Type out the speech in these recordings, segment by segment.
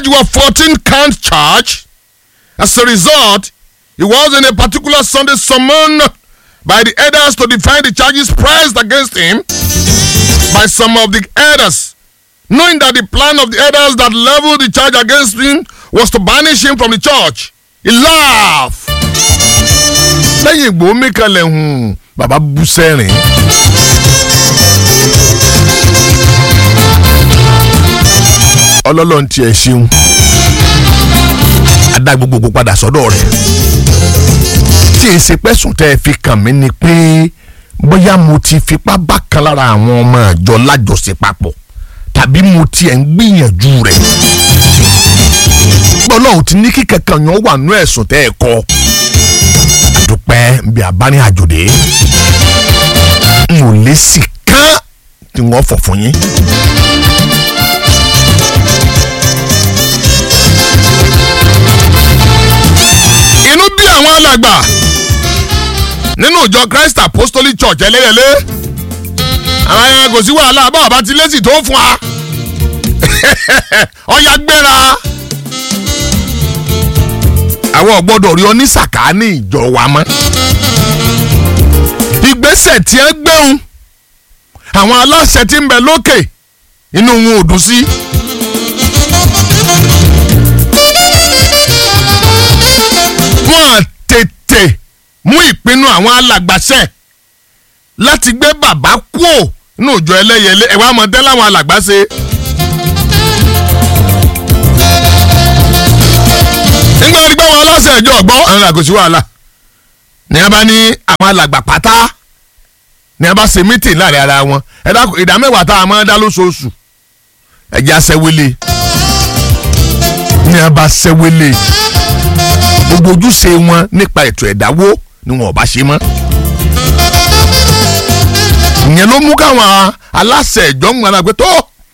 alleged were 14 count charge. As a result, he was in a particular Sunday summoned by the elders to defend the charges pressed against him by some of the elders. Knowing that the plan of the elders that leveled the charge against him was to banish him from the church, he laughed. lẹ́yìn ìgbò mi kalẹ̀ hùn bàbá bú sẹ́rìn. ọlọ́lọ́run tiẹ̀ ṣeun adá gbogbogbò padà sọ́dọ̀ rẹ̀ tí èyí ṣe pẹ́sùn tẹ́ ẹ fi kàn mí ni pé bóyá mo ti fipá bá kan lára àwọn ọmọ àjọ lájọṣe papọ̀ tàbí mo tiẹ̀ ń gbìyànjú rẹ̀ ọlọ́run ti ní kí kankan yẹn wà nú ẹ̀sùn tẹ́ ẹ kọ́ àdúpẹ́ bí abárin àjòdè n ò lè sì kán tí wọ́n fọ̀ fún yín. inú bí àwọn alàgbà nínú ìjọ Christ Apostolic Church ẹlẹ́yẹlé àwọn ayẹyẹ kò sí wàhálà bá ọba ti lẹ́sì tó fún wa ọ̀ya gbéra àwọn ò gbọ́dọ̀ rí onísàká ní ìjọ wa mọ́ ìgbésẹ̀ tí ẹ gbẹ̀hùn àwọn aláṣẹ tí ń bẹ lókè inú wọn ò dùn sí. wọ́n tètè mú ìpinnu àwọn alàgbàṣẹ láti gbé bàbá kúò nínú ìjọ ẹlẹ́yẹlé ẹ̀wá mọ̀tẹ́ láwọn alàgbà ṣe. nígbà tí gbọ́ wọn aláṣẹ ìjọ ọ̀gbọ́ àwọn àgòsí wàhálà ní a bá ní àwọn alàgbà pátá ní a bá ṣe mítìn láàrin ara wọn ẹ dákun ìdá mẹ́wàá tá a máa dá lóṣooṣù ẹ̀jẹ̀ aṣẹ́wélé ní a bá ṣẹ́wélé gbogbo ojúṣe wọn nípa ètò ẹ̀dáwó ni wọn ò bá ṣe mọ́ ìyẹn ló mú káwọn aláṣẹ ìjọ ń gbọ́dọ̀ pé tó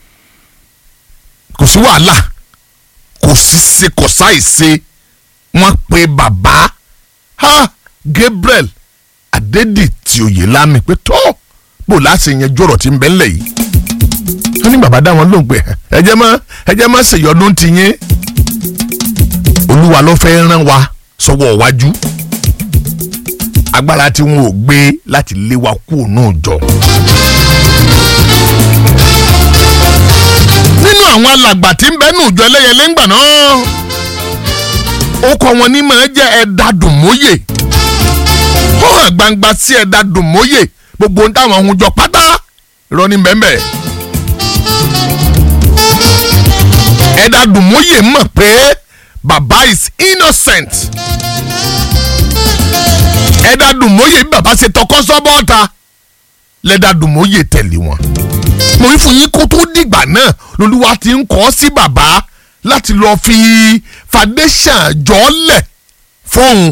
kò sí wàhálà kò sí ṣe kò sáì ṣe wọ́n pe bàbá ha Gabriel Adédìtì Oyèlámì pé tó bò láti yẹn jọ̀rọ̀ tí ń bẹ ńlẹ̀ yìí wọ́n ní bàbá dá wọn lóhùn pé ẹjẹ́ mọ́ ẹjẹ́ mọ́ ṣèyọdún ti yín olúwa ló fẹ́ rán wa sọ́wọ́ iwájú agbára tí wọn ò gbé láti lé wa kúrò náà jọ. nínú àwọn alàgbà tí ń bẹ nù jọ ẹlẹ́yẹlé ńgbà náà ó kọ wọn ní máa jẹ́ ẹ̀dá dùnmóyè ó hàn gbangba sí ẹ̀dá dùnmóyè gbogbo ohun táwọn ohun jọ pátá irọ́ ní bẹ́ẹ̀ ẹ̀dá dùnmóyè mọ̀ pé baba is innocent ẹ̀dá dùnmóyè bí baba ṣe tọkọ sọ́bọ́ọ̀ta lẹ́dá dùnmóyè tẹ̀lé wọn mo rí fún yín kó tó dìgbà náà lolúwa ti ń kọ́ sí bàbá láti lọ́ọ́ fi foundation jọ́lẹ̀ fóun.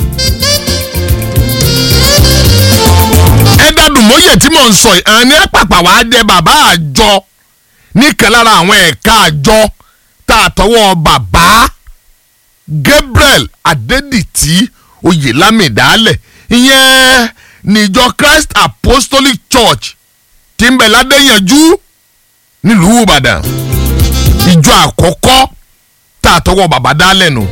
ẹ̀dá dùnmóyè tí mò ń sọ yìí àní àpàpà wàá dé bàbá àjọ níkan lára àwọn ẹ̀ka àjọ tá a tọwọ́ bàbá Gabriel Adédìtì Oyèlámì dálẹ̀ ìyẹn níjọ Christ Apostolic Church tí ń bẹ ládéyànjú nílùú Ìbàdàn ìjọ àkọ́kọ́ tá a tọwọ́ bàbá dálẹ̀ nù.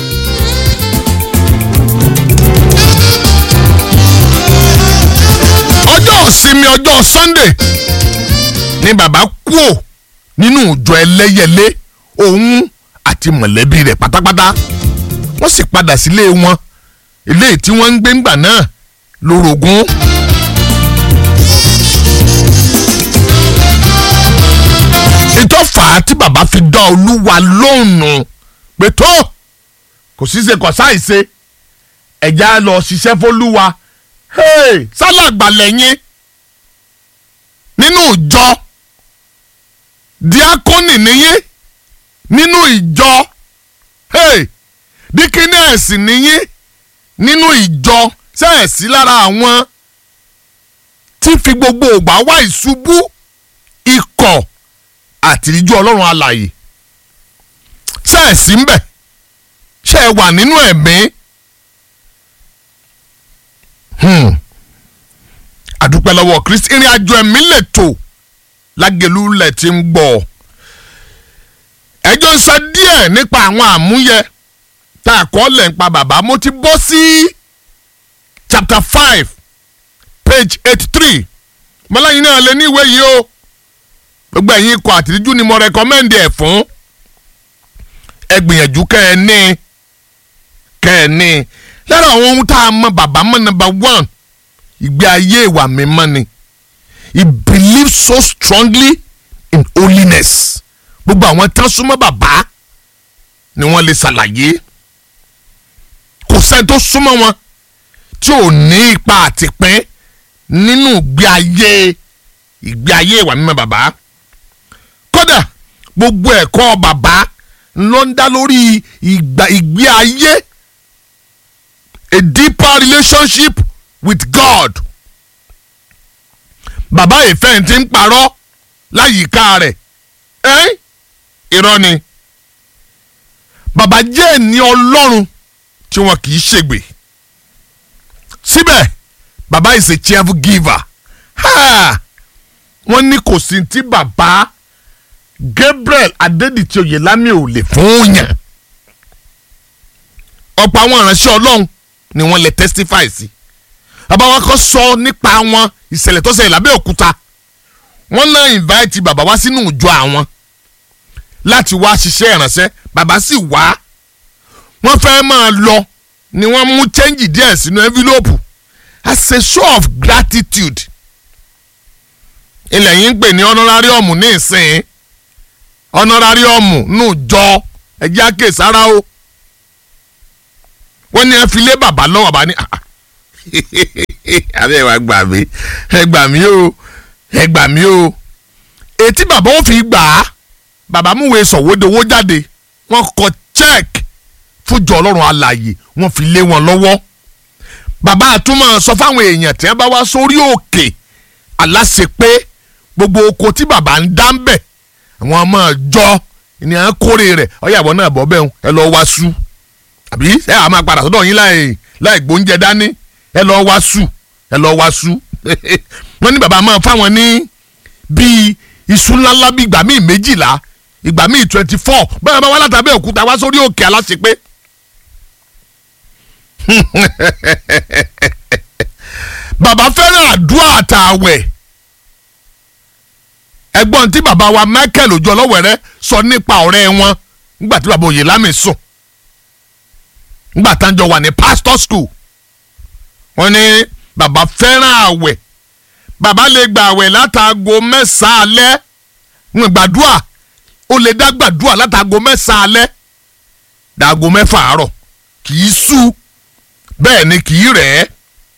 ọjọ́ ìsinmi ọjọ́ Sunday ni bàbá kúò nínú ìjọ ẹlẹ́yẹlé òun àti mọ̀lẹ́bí rẹ̀ pátápátá wọ́n sì padà sílé wọn ilé tí wọ́n ń gbé ńgbà náà lórogún. ìtọ́fà tí bàbá fi dá olúwa lóhùn pé tó kò sí ṣe kò sáìṣe ẹ̀já lọ ṣiṣẹ́ fọlúwa sálàgbà lẹ́yìn nínú ìjọ díákónì níyìn nínú ìjọ díkínẹ́ẹ̀sì níyìn nínú ìjọ sẹ́ẹ̀sì lára àwọn tí fi gbogbo ògbà wá ìṣubú ikọ̀ àtìríjú ọlọ́run alààyè sẹ́ẹ̀sì ń bẹ̀ ṣe é wà nínú ẹ̀mí àdúpẹ́ lọ́wọ́ Kristi ìrìn àjò ẹ̀mí lè tò lágẹ̀lú lẹ̀ tí ń gbọ́ ẹ ẹjọ́ ń sọ díẹ̀ nípa àwọn àmúyẹ tá a kọ́ lẹ̀ ń pa bàbá mo ti bọ́ sí chapter five page eighty three mọ́láyìn náà lè ní ìwé yìí o gbogbo ẹ̀yin ikọ̀ àtìríjú ni mo rẹ́kọ́mẹ́ndì ẹ̀ fún ẹ gbìyànjú kẹ́ ẹ ní kẹ́ ẹ ní lára àwọn ohun tá a mọ bàbá mọ́ number one ìgbé ayé ìwà mímọ́ ni he believes so strongly in holiness gbogbo àwọn tán súnmọ́ bàbá ni wọ́n lè ṣàlàyé kò sẹ́ni tó súnmọ́ wọn tí ò ní ipa àtìpín nínú ìgbé ayé ìgbé ayé ìwà mímọ́ bàbá kódà gbogbo ẹ̀kọ́ bàbá ló ń dá lórí ìgbà ìgbé ayé a deeper relationship with God bàbá ìfẹ́ ti ń parọ́ láyìíká rẹ̀ ẹ́ irọ́ ni bàbá jẹ́ ẹni ọlọ́run tí wọn kì í ṣègbè síbẹ̀ bàbá is a cheerful giver ha wọ́n ní kò sí tí bàbá Gabriel Adédìtì Oyèlámì ò lè fún yàn ọ̀pọ̀ àwọn ìránṣẹ́ ọlọ́run ni wọ́n lè testify sí bàbá wa kọ́ sọ nípa wọn ìṣẹ̀lẹ̀ tó ṣẹlẹ̀ lábẹ́ òkúta wọ́n náà invite bàbá wá sínú ìjọ àwọn láti wá ṣiṣẹ́ ìránṣẹ́ bàbá sì wá wọ́n fẹ́ máa lọ ni wọ́n mú change díẹ̀ sínú envelope as a show of gratitude ilẹ̀ yìí ń pè ní honorarium ní ìsìn honorarium nù jọ ẹjẹ́ àkèsára o wọ́n ní ẹ fi lé bàbá lọ́wọ́ bàbá ní àbẹ́ ẹ wá gbà mí ẹ gbà mí o ẹ gbà mí o etí bàbá ó fi gbà á bàbá múwe sọ̀wọ́dowó jáde wọ́n kọ check fújọ ọlọ́run alààyè wọ́n fi lé wọn lọ́wọ́ bàbá àtúmọ̀ sọ fáwọn èèyàn tí wọ́n bá wá sórí òkè aláṣẹ pé gbogbo oko tí bàbá ń dá ń bẹ̀ àwọn ọmọ jọ ni à ń kórè rẹ̀ ọ̀yàwó náà bọ́ bẹ́ẹ̀ ẹ lọ́ọ́ wá sú àbí ẹ àá máa padà sọ́dọ̀ yín láì láì gbóúnjẹ dání ẹ lọ́ọ́ wá sú ẹ lọ́ọ́ wá sú wọ́n ní bàbá máa fáwọn ní bíi iṣu ńláńlá bíi ìgbà míì méjìlá ìgbà míì twenty four bẹ́ẹ̀ bá wá látàbẹ́ òkúta wá sórí òkè aláṣepé. bàbá fẹ́ràn àdúrà àtàwẹ̀ ẹgbọ́n tí bàbá wa Michael ojú ọlọ́wẹ̀rẹ́ sọ nípa ọ̀rẹ́ wọn nígbà tí bàbá Oyèlámì sùn nígbà tá à ń jọ wà ní pastor school wọ́n ní bàbá fẹ́ràn àwẹ̀ bàbá lè gba àwẹ̀ látago mẹ́sàn-án alẹ́ ń gbàdúrà ó lè dá gbàdúrà látago mẹ́sàn-án alẹ́ dàgò mẹ́fà àárọ̀ kì í sú bẹ́ẹ̀ ni kì í rẹ̀ ẹ́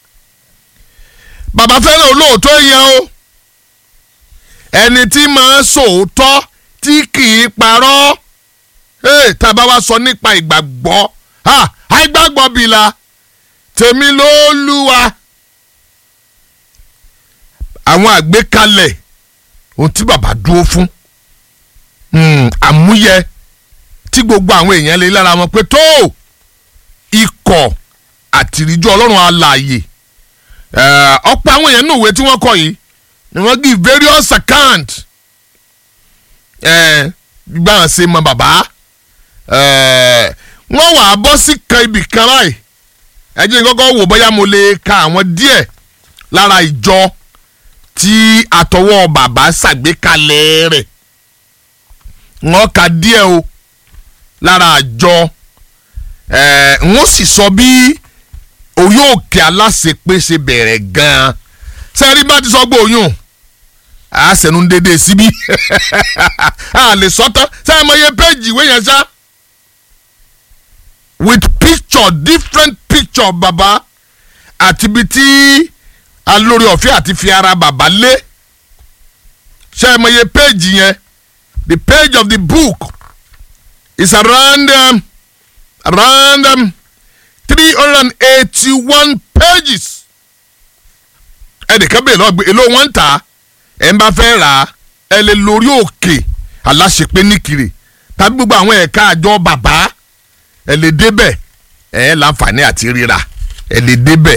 bàbá fẹ́ràn olóòótọ́ yẹn o ẹni tí máa ń sòótọ́ tí kì í parọ́ tá a bá wá sọ nípa ìgbàgbọ́ àìgbàgbọ́ bìlà tèmi ló lúwa àwọn àgbékalẹ̀ ohun tí bàbá dúró fún àmúyẹ tí gbogbo àwọn èèyàn lè lára wọn pé tó ikọ̀ àtìríjú ọlọ́run alààyè ọ̀pọ̀ àwọn èèyàn nínú ìwé tí wọ́n kọ yìí ni wọ́n give various account gbígbà hàn sí mọ bàbá wọ́n wà á bọ́ sí kan ibì kan báyìí ẹ jẹ́ kọ́kọ́ wò bóyá mo lè ka àwọn díẹ̀ lára ìjọ tí àtọwọ́ bàbá ṣàgbékalẹ̀ rẹ̀ wọ́n ka díẹ̀ o lára àjọ wọ́n sì sọ bí orí òkè aláṣepé ṣe bẹ̀rẹ̀ gan-an sẹ́rí bá ti sọ pé oyún àṣẹnu dédé síbí a lè sọ́tọ́ sẹ́yìn mọ iye péjì ìwé yẹn ṣá with picture different picture bàbá àti ibi tí alórí ọ̀fẹ́ àti fi ara bàbá lé sẹ́yìn mọ iye péjì yẹn the page of the book is around um, around um, three hundred and eighty-one pages. ẹnìkan bèèrè lọ gbé èlò wọn ń tà ẹ ń bá fẹ́ rà á ẹ lè lórí òkè aláṣepé nìkiri tàbí gbogbo àwọn ẹ̀ka àjọ bàbá ẹ lè débẹ̀ ẹ láǹfààní àti ríra ẹ lè débẹ̀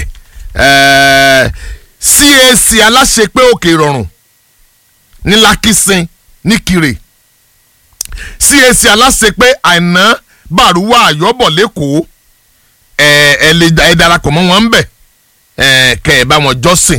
CAC aláṣepé òkè ìrọ̀rùn ní Lákìsìn nìkiri CAC aláṣepé àìná bàrúwà àyọ́bọ̀ lẹ́kọ̀ọ́ ẹ ẹ lè ẹ darapọ̀ mọ́ wọn bẹ̀ ẹ kẹ́ ẹ bá wọn jọ́sìn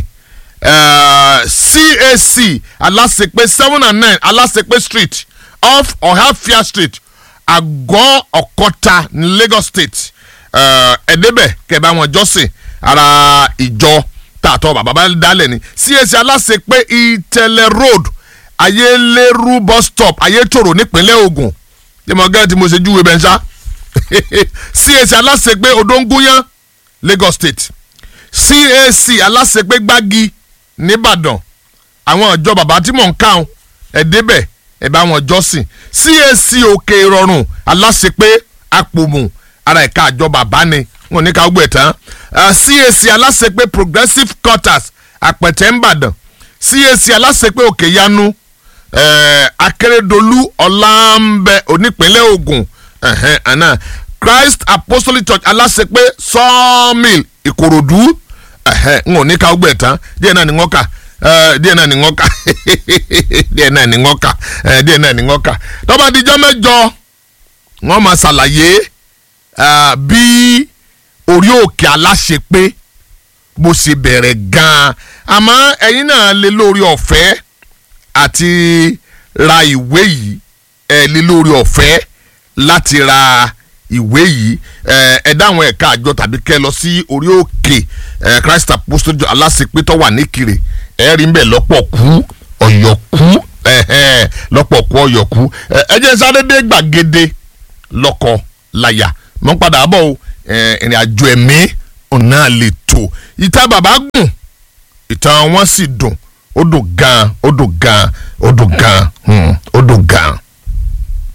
CAC aláṣepé seven and nine aláṣepé street off Ọ̀háfíà street àgọ́ ọ̀kọ́ta ní Lagos state ẹ débẹ̀ kẹ́ ẹ bá wọn jọ́sìn ara ìjọ tààtọ̀ bàbá bá dálẹ̀ ni CAC aláṣepé Ìtẹ̀lẹ̀ road ayéléru bus stop ayétòrò nípínlẹ̀ Ògùn yẹ́mọ̀ gẹ́gẹ́ tí mo ṣe júwe bẹ́ẹ̀ ṣá CAC aláṣepé odóńgúnyán Lagos state CAC aláṣepé gbági nìbàdàn àwọn ìjọ bàbá tí mò ń kàn ẹ̀ débẹ̀ ẹ̀ bá wọn jọ́sìn CAC òkè ìrọ̀rùn aláṣepé àpòmù ara ẹ̀ka àjọ bàbá ni wọn ní ká gbẹ̀ tán CAC aláṣepé progressive quarters àpẹ̀tẹ̀ ńbàdàn CAC aláṣepé òkè yanu eh, akérèdọ́lù ọ̀làǹbẹ onípínlẹ̀ Ògùn ẹ̀hẹ́n àná Christ Apostolic Church aláṣepé sawmill ìkòròdú ẹ̀hẹ́n n ò ní ká gbẹ̀ tán díẹ̀ náà ni wọ́n kà díẹ̀ náà ni wọ́n kà díẹ̀ náà ni wọ́n kà díẹ̀ náà ni wọ́n kà tó bá dijọ́ mẹ́jọ wọ́n máa ṣàlàyé bí orí òkè aláṣepé bó ṣe bẹ̀rẹ̀ gan-an àmọ́ ẹ̀yin náà lè lórí ọ̀fẹ́ àti ra ìwé yìí ẹ̀ lè lórí ọ̀fẹ́ láti ra ìwé yìí ẹ dáhùn ẹ̀ka àjọ tàbí kẹ́ lọ sí orí òkè Christ Apostolic aláṣepé tó wà níkirè ẹ rí mbẹ lọ́pọ̀ kú ọ̀yọ̀kú lọ́pọ̀ kú ọ̀yọ̀kú ẹ jẹ́ sáré dé gbàgede lọ́kọ láyà mọ́ padà bọ̀ o ìrìn àjò ẹ̀mí ọ̀nà lè tó ìta bàbá gùn ìtàn wọn sì dùn ó dùn gan ó dùn gan ó dùn gan ó dùn gan.